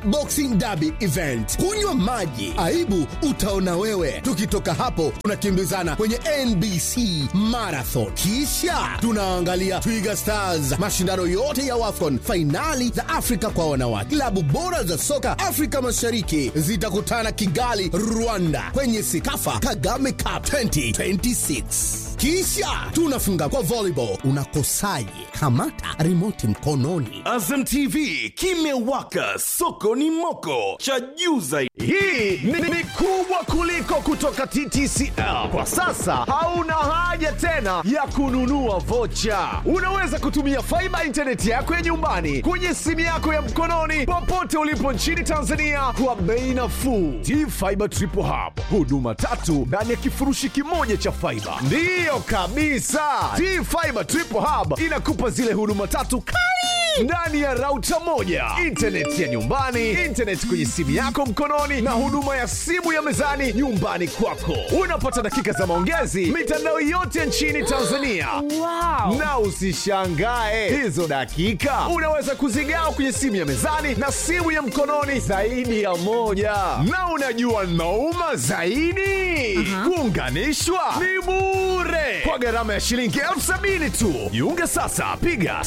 Boxing Derby event. Kunywa maji, aibu utaona wewe. Tukitoka hapo, tunakimbizana kwenye NBC Marathon, kisha tunaangalia Twiga Stars, mashindano yote ya WAFCON, fainali za Afrika kwa wanawake. Klabu bora za soka Afrika Mashariki zitakutana Kigali, Rwanda, kwenye Sikafa Kagame Cup 2026 kisha tunafunga kwa volleyball. Unakosaje? Kamata remote mkononi. Azam TV kimewaka, soko ni moko, cha juu zaidi. Hii ni, ni kubwa kuliko kutoka TTCL. Kwa sasa hauna haja tena ya kununua vocha. Unaweza kutumia faiba intaneti yako ya nyumbani kwenye simu yako ya mkononi popote ulipo nchini Tanzania kwa bei nafuu. T-Fiber Triple Hub, huduma tatu ndani ya kifurushi kimoja cha faiba. Ndiyo kabisa, T-Fiber Triple Hub inakupa zile huduma tatu kali ndani ya rauta moja, intaneti ya nyumbani, intaneti kwenye simu yako mkononi, na huduma ya simu ya mezani nyumbani kwako. Unapata dakika za maongezi mitandao yote nchini Tanzania. Wow. Na usishangae hizo dakika unaweza kuzigawa kwenye simu ya mezani na simu ya mkononi zaidi ya moja. Na unajua nauma zaidi, kuunganishwa ni bure kwa gharama ya shilingi elfu sabini tu. Jiunge sasa, piga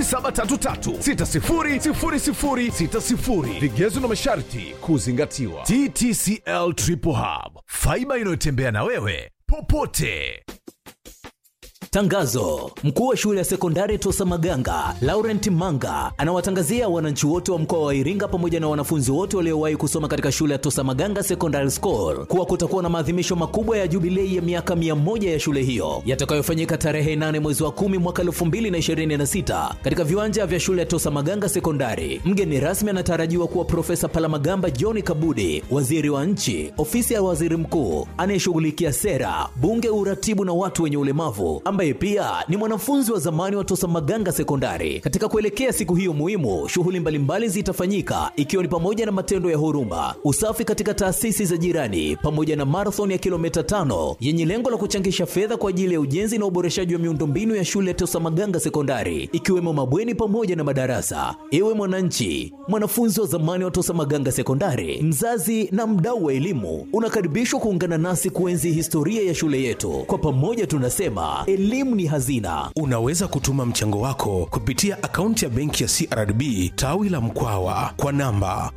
0733600060. Vigezo na masharti kuzingatiwa. TTCL Triple Hub, faiba inayotembea na wewe popote. Tangazo: mkuu wa shule ya sekondari Tosa Maganga Laurent Manga anawatangazia wananchi wote wa mkoa wa Iringa pamoja na wanafunzi wote waliowahi kusoma katika shule ya Tosa Maganga Secondary School kuwa kutakuwa na maadhimisho makubwa ya jubilei ya miaka mia moja ya shule hiyo yatakayofanyika tarehe 8 mwezi wa 10 mwaka 2026 katika viwanja vya shule ya Tosa Maganga Sekondari. Mgeni rasmi anatarajiwa kuwa Profesa Palamagamba John Kabudi, waziri wa nchi, ofisi ya waziri mkuu anayeshughulikia sera, bunge, uratibu na watu wenye ulemavu ambaye pia ni mwanafunzi wa zamani wa Tosa Maganga Sekondari. Katika kuelekea siku hiyo muhimu, shughuli mbalimbali zitafanyika ikiwa ni pamoja na matendo ya huruma, usafi katika taasisi za jirani, pamoja na marathon ya kilomita tano yenye lengo la kuchangisha fedha kwa ajili ya ujenzi na uboreshaji wa miundombinu ya shule ya Tosa Maganga Sekondari, ikiwemo mabweni pamoja na madarasa. Ewe mwananchi, mwanafunzi wa zamani wa Tosa Maganga Sekondari, mzazi na mdau wa elimu, unakaribishwa kuungana nasi kuenzi historia ya shule yetu. Kwa pamoja tunasema elimu ni hazina. Unaweza kutuma mchango wako kupitia akaunti ya benki ya CRDB tawi la Mkwawa kwa namba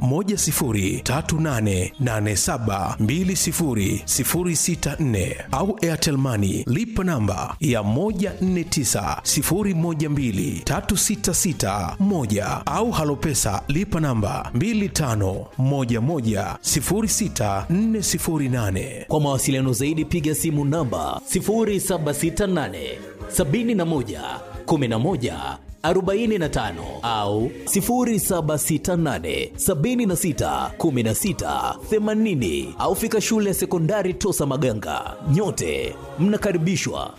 10388720064 au Airtel Money lipa namba ya 1490123661 au Halopesa lipa namba 25110648. Kwa mawasiliano zaidi piga simu namba 0768 71 11 45 au 0768 76 16 80 au fika shule ya sekondari Tosa Maganga. Nyote mnakaribishwa.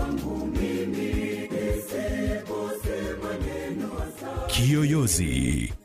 Kiyoyozi.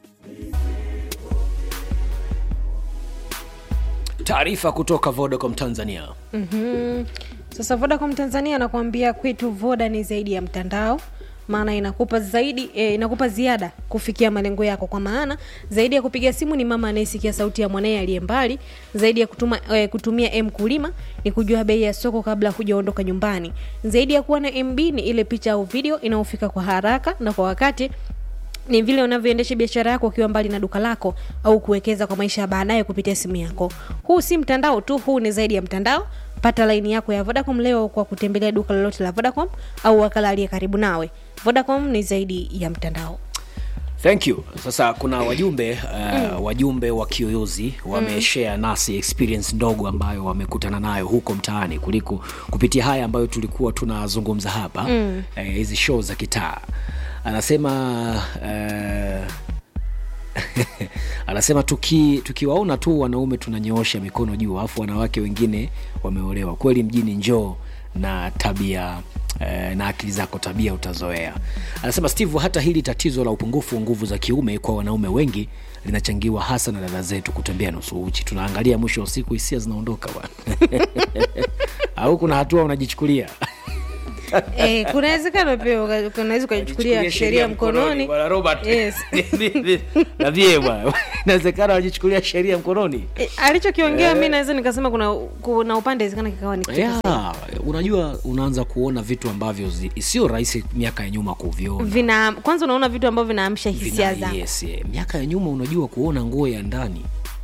Taarifa kutoka Vodacom Tanzania. Sasa Vodacom Tanzania anakuambia kwetu Voda ni zaidi ya mtandao, maana inakupa zaidi eh, inakupa ziada kufikia malengo yako. Kwa maana zaidi ya kupiga simu ni mama anayesikia sauti ya mwanaye aliye mbali, zaidi ya kutuma, eh, kutumia M kulima ni kujua bei ya soko kabla hujaondoka nyumbani, zaidi ya kuwa na MB ni ile picha au video inayofika kwa haraka na kwa wakati ni vile unavyoendesha biashara yako ukiwa mbali na duka lako au kuwekeza kwa maisha ya baadaye kupitia simu yako. Huu si mtandao tu, huu ni zaidi ya mtandao. Pata laini yako ya Vodacom leo kwa kutembelea duka lolote la Vodacom au wakala aliye karibu nawe. Vodacom ni zaidi ya mtandao. Thank you. Sasa kuna wajumbe uh, wajumbe wa Kiyoyozi wameshare nasi experience ndogo ambayo wamekutana nayo huko mtaani kuliko kupitia haya ambayo tulikuwa tunazungumza hapa eh, hizi show za kitaa. Anasema uh, anasema tuki tukiwaona tu wanaume tunanyoosha mikono juu alafu wanawake wengine wameolewa kweli mjini njoo na tabia eh, na akili zako tabia utazoea anasema steve hata hili tatizo la upungufu wa nguvu za kiume kwa wanaume wengi linachangiwa hasa na dada zetu kutembea nusu uchi tunaangalia mwisho wa siku hisia zinaondoka bwana au kuna hatua unajichukulia eh, kuna wezekano pia uka- unaweza ukajichukulia sheria mkononi bwana robert Yes. na vie bwana inawezekana wajichukulia sheria mkononi Eh, alichokiongea mi naweza nikasema kuna kuna upande wezekana kikawa ni kitu yeah, unajua unaanza kuona vitu ambavyo zi- sio rahisi miaka ya nyuma kuviona vina kwanza unaona vitu ambavyo vinaamsha hisia Vina- zangu yes, eh. miaka ya nyuma unajua kuona nguo ya ndani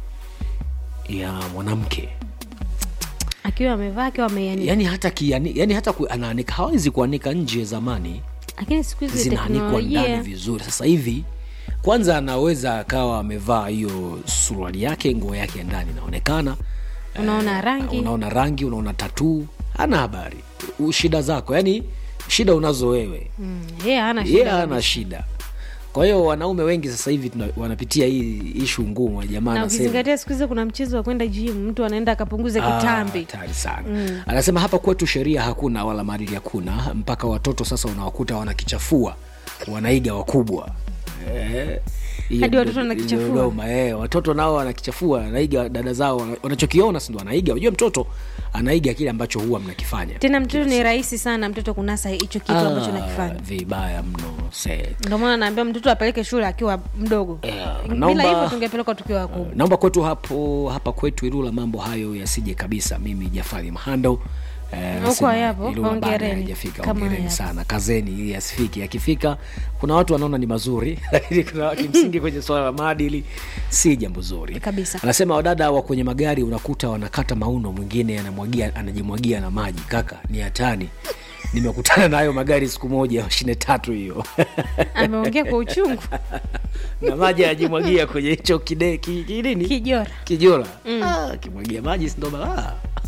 ya mwanamke akiwa amevaa akiwa ameianika yani hata kiani, yani hata ku, anaanika hawezi kuanika nje zamani lakini siku hizi zinaanikwa ndani teknolojia vizuri sasa hivi kwanza anaweza akawa amevaa hiyo suruali yake nguo yake ya ndani inaonekana unaona rangi unaona rangi unaona tatuu hana habari U- shida zako yani shida unazo wewe Mm, yeye hana yeye shida hana shida kwa hiyo wanaume wengi sasa hivi tuna- wanapitia hii ishu ngumu jamaa na anasema ukizingatia siku hizi kuna mchezo wa kwenda gym mtu anaenda akapunguza Ah, kitambi hatari sana anasema hapa kwetu sheria hakuna wala maadili hakuna mpaka watoto sasa unawakuta wanakichafua wanaiga wakubwa Eh, hiyo Hadi ndio- watoto wanakichafua? ndio Dodoma, eh, watoto nao wanakichafua wanaiga dada zao wana- wanachokiona sindo anaiga unajua mtoto anaiga kile ambacho huwa mnakifanya tena mtoto ni rahisi sana mtoto kunasa hicho kitu ambacho Ah, nakifanya vibaya mno se ndio maana naambia mtoto apeleke shule akiwa mdogo Yeah, bila naomba- hivyo tungepelekwa tukiwa wakubwa naomba kwetu hapo hapa kwetu Ilula mambo hayo yasije kabisa. Mimi Jafari Mahando eh, Huko nasema hayapo, Ilula bado hongereni. hayajafika. Kama Hongereni hayapo. sana, kazeni ili yasifike. Yakifika kuna watu wanaona ni mazuri, lakini kuna kimsingi kwenye swala la maadili si jambo zuri Kabisa. Anasema wadada wa kwenye magari unakuta wanakata mauno, mwingine anamwagia anajimwagia na maji. Kaka ni hatani, nimekutana na hayo magari siku moja, mashine tatu hiyo ameongea kwa uchungu na maji anajimwagia kwenye hicho kide ki- kinini kijora kijora ah, kimwagia maji sindo balaa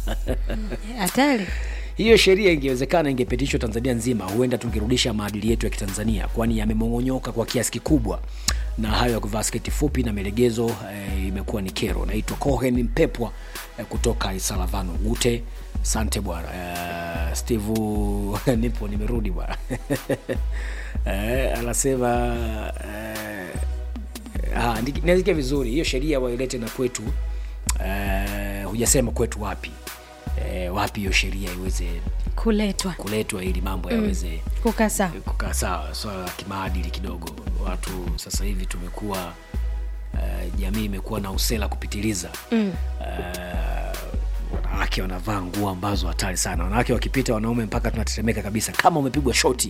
hatari hiyo sheria ingewezekana ingepitishwa tanzania nzima huenda tungerudisha maadili yetu ya kitanzania kwani yamemong'onyoka kwa kiasi kikubwa na hayo ya kuvaa sketi fupi na milegezo eh, imekuwa ni kero naitwa cohen mpepwa eh, kutoka isalavano gute sante bwana eh, steve nipo nimerudi bwana eh, anasema eh, Ah, ndi- nasikia vizuri hiyo sheria wailete na kwetu eh, hujasema kwetu wapi eh, wapi hiyo sheria iweze kuletwa kuletwa ili mambo yaweze kukaa sawa kukaa sawa swala la kimaadili kidogo watu sasa hivi tumekuwa uh, jamii imekuwa na usela kupitiliza mm. uh, wanawake wanavaa nguo ambazo hatari sana wanawake wakipita wanaume mpaka tunatetemeka kabisa kama umepigwa shoti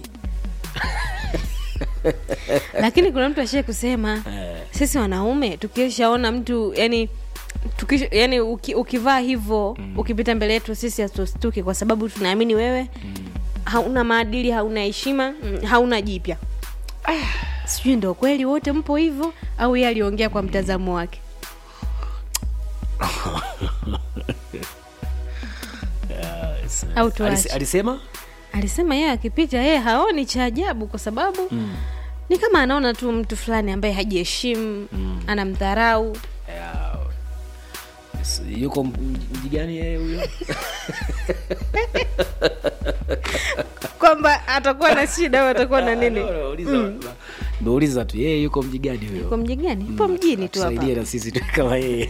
lakini kuna mtu ashie kusema sisi wanaume tukishaona mtu yani tukisha, yani uki, ukivaa hivyo mm. ukipita mbele yetu sisi hatustuki kwa sababu tunaamini wewe mm. hauna maadili hauna heshima mm, hauna jipya sijui ndo kweli wote mpo hivyo au yeye aliongea kwa mtazamo wake au Alis- tuache alisema alisema yeye akipita yeye haoni cha ajabu kwa sababu mm. ni kama anaona tu mtu fulani ambaye hajiheshimu mm. anamdharau Ya, s- yuko m- mji gani yeye huyo kwamba atakuwa na shida au atakuwa na nini meuliza tu yeye yuko mji gani huyo kwa mji gani ipo mjini tu hapa tusaidie na sisi tu kama yeye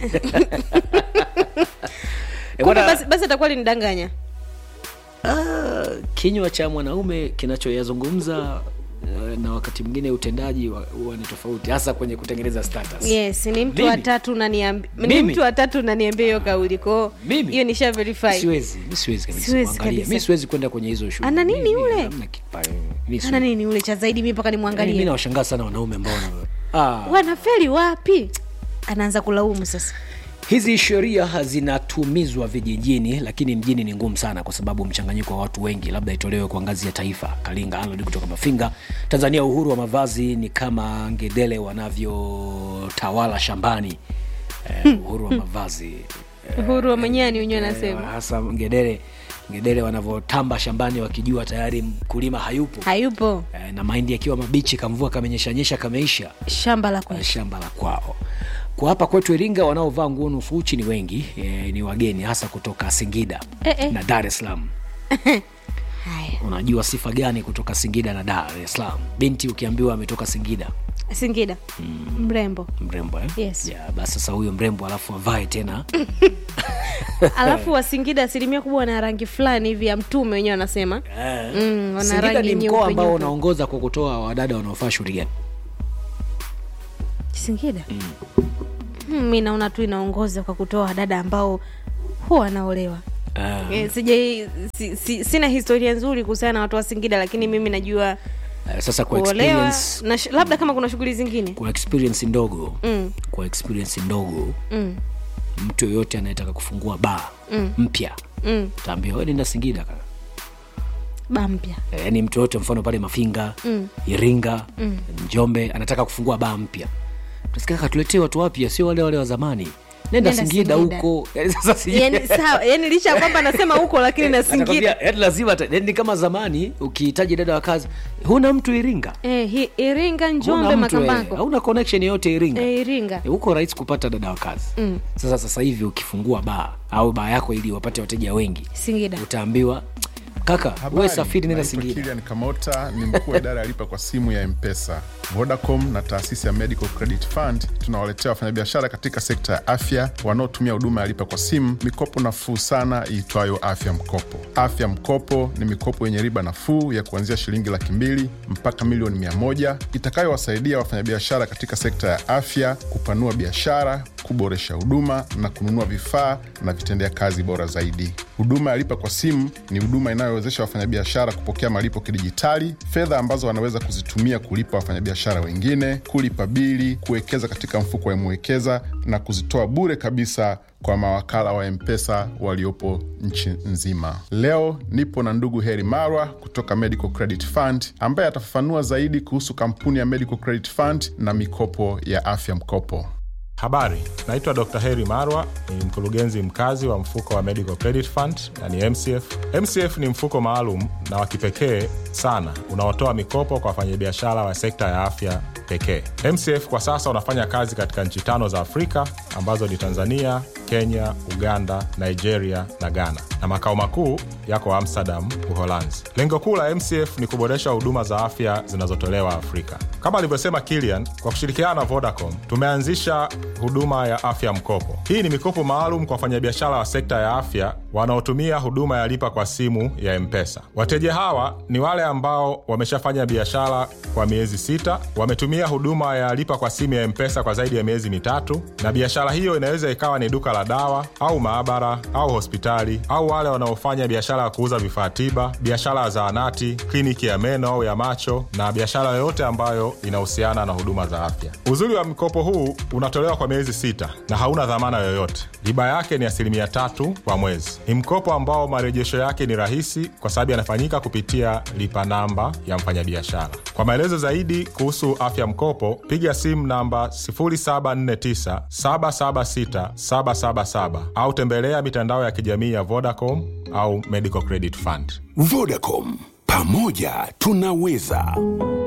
Eh, Kumbe bwana, basi, basi atakuwa linidanganya ah, kinywa cha mwanaume kinachoyazungumza eh, na wakati mwingine utendaji wa- huwa ni tofauti hasa kwenye kutengeneza status yes ni mtu Mimi? wa tatu unaniambi- ni Mimi? mtu wa tatu unaniambia hiyo kauli kwao Mimi? hiyo nisha verify siwezi mi siwezi kabisa Siwezi kuangalia kabisa. mi siwezi kwenda kwenye hizo shughuli. Ana nini Mi- mi- ule? hamna kipa- mi siwezi. ana nini ule cha zaidi mi mpaka Yaani mi nimwangalie nawashangaa sana wanaume ambao wana- ah, wanafeli wapi anaanza kulaumu sasa hizi sheria zinatumizwa vijijini lakini mjini ni ngumu sana kwa sababu mchanganyiko wa watu wengi labda itolewe kwa ngazi ya taifa kalinga Arnold kutoka mafinga tanzania uhuru wa mavazi ni kama ngedele wanavyotawala shambani eh, uhuru wa mavazi uhuru wa manyani wenyewe eh, anasema hasa ngedele ngedele wanavyotamba shambani wakijua tayari mkulima hayupo hayupo eh, na mahindi yakiwa mabichi kamvua kamenyeshanyesha kameisha shamba la eh, kwetu shamba la kwao kwa hapa kwetu iringa wanaovaa nguo nusu uchi ni wengi e, ni wageni hasa kutoka singida Eh, eh. na dar es salaam haya unajua sifa gani kutoka singida na dar es salaam binti ukiambiwa ametoka singida singida mrembo mrembo eh? Yes. yeah, basi sasa huyo mrembo alafu avae tena alafu wasingida asilimia kubwa wana rangi fulani hivi ya mtume wenyewe wanasema mm, wana singida rangi ni mkoa nyeupe ambao nyeupe. unaongoza kwa kutoa wadada wanaofaa shughuli gani singida mm. mi naona tu inaongoza kwa kutoa wadada ambao huwa wanaolewa Ah. Eh, sijai si, si, sina historia nzuri kuhusiana na watu wa singida lakini mimi najua Eh, sasa kwa kuolewa experience na sh- labda kama kuna shughuli zingine kwa experience ndogo Mm. kwa experience ndogo mm. mtu yoyote anayetaka kufungua baa mm. mpya Mm. taambia we nenda singida kaka ba mpya Eh, yaani mtu yoyote mfano pale mafinga mm. iringa mm. njombe anataka kufungua baa mpya tasikia katuletee watu wapya sio wale wale wa zamani nenda, Nenda singida Singida. huko Yaani sasa sijui- yani sawa yani licha ya kwamba nasema huko lakini na Atakwambia, singida yaani lazima ata- yaani ni kama zamani ukihitaji dada wa kazi huna mtu iringa eh, hi, iringa Huna njombe mtu, eh, makambako hauna connection yoyote iringa eh, iringa Eh, huko rahisi kupata dada wa kazi mm. sasa sasa hivi ukifungua baa au baa yako ili wapate wateja wengi singida utaambiwa kaka we Habari, safiri nenda naitwa singida Kilian Kamota ni mkuu wa idara ya lipa kwa simu ya Mpesa. Vodacom na taasisi ya Medical Credit Fund tunawaletea wafanyabiashara katika sekta ya afya wanaotumia huduma ya lipa kwa simu mikopo nafuu sana iitwayo Afya Mkopo. Afya Mkopo ni mikopo yenye riba nafuu ya kuanzia shilingi laki mbili mpaka milioni mia moja itakayowasaidia wafanyabiashara katika sekta ya afya kupanua biashara, kuboresha huduma na kununua vifaa na vitendea kazi bora zaidi. Huduma ya lipa kwa simu ni huduma inayowezesha wafanyabiashara kupokea malipo kidijitali, fedha ambazo wanaweza kuzitumia kulipa wafanyabiashara wengine, kulipa bili, kuwekeza katika mfuko wa Mwekeza na kuzitoa bure kabisa kwa mawakala wa Mpesa waliopo nchi nzima. Leo nipo na ndugu Heri Marwa kutoka Medical Credit Fund ambaye atafafanua zaidi kuhusu kampuni ya Medical Credit Fund na mikopo ya afya mkopo. Habari, naitwa Dr. Heri Marwa, ni mkurugenzi mkazi wa mfuko wa Medical Credit Fund na ni MCF. MCF ni mfuko maalum na wa kipekee sana unaotoa mikopo kwa wafanyabiashara wa sekta ya afya pekee. MCF kwa sasa unafanya kazi katika nchi tano za Afrika ambazo ni Tanzania, Kenya, Uganda, Nigeria na Ghana, na makao makuu yako Amsterdam, Uholanzi. Lengo kuu la MCF ni kuboresha huduma za afya zinazotolewa Afrika. Kama alivyosema Kilian, kwa kushirikiana na Vodacom tumeanzisha huduma ya afya mkopo. Hii ni mikopo maalum kwa wafanyabiashara wa sekta ya afya wanaotumia huduma ya lipa kwa simu ya Mpesa. Wateja hawa ni wale ambao wameshafanya biashara kwa miezi sita, wametumia huduma ya lipa kwa simu ya Mpesa kwa zaidi ya miezi mitatu, na biashara hiyo inaweza ikawa ni duka la dawa au maabara au hospitali, au wale wanaofanya biashara ya kuuza vifaa tiba, biashara ya zahanati, kliniki ya meno au ya macho, na biashara yoyote ambayo inahusiana na huduma za afya. Uzuri wa mkopo huu unatolewa kwa miezi sita na hauna dhamana yoyote. Riba yake ni asilimia tatu kwa mwezi. Ni mkopo ambao marejesho yake ni rahisi kwa sababu yanafanyika kupitia lipa namba ya mfanyabiashara. Kwa maelezo zaidi kuhusu afya mkopo, piga simu namba 0749 776 777 au tembelea mitandao ya kijamii ya Vodacom au Medical Credit Fund. Vodacom, pamoja tunaweza.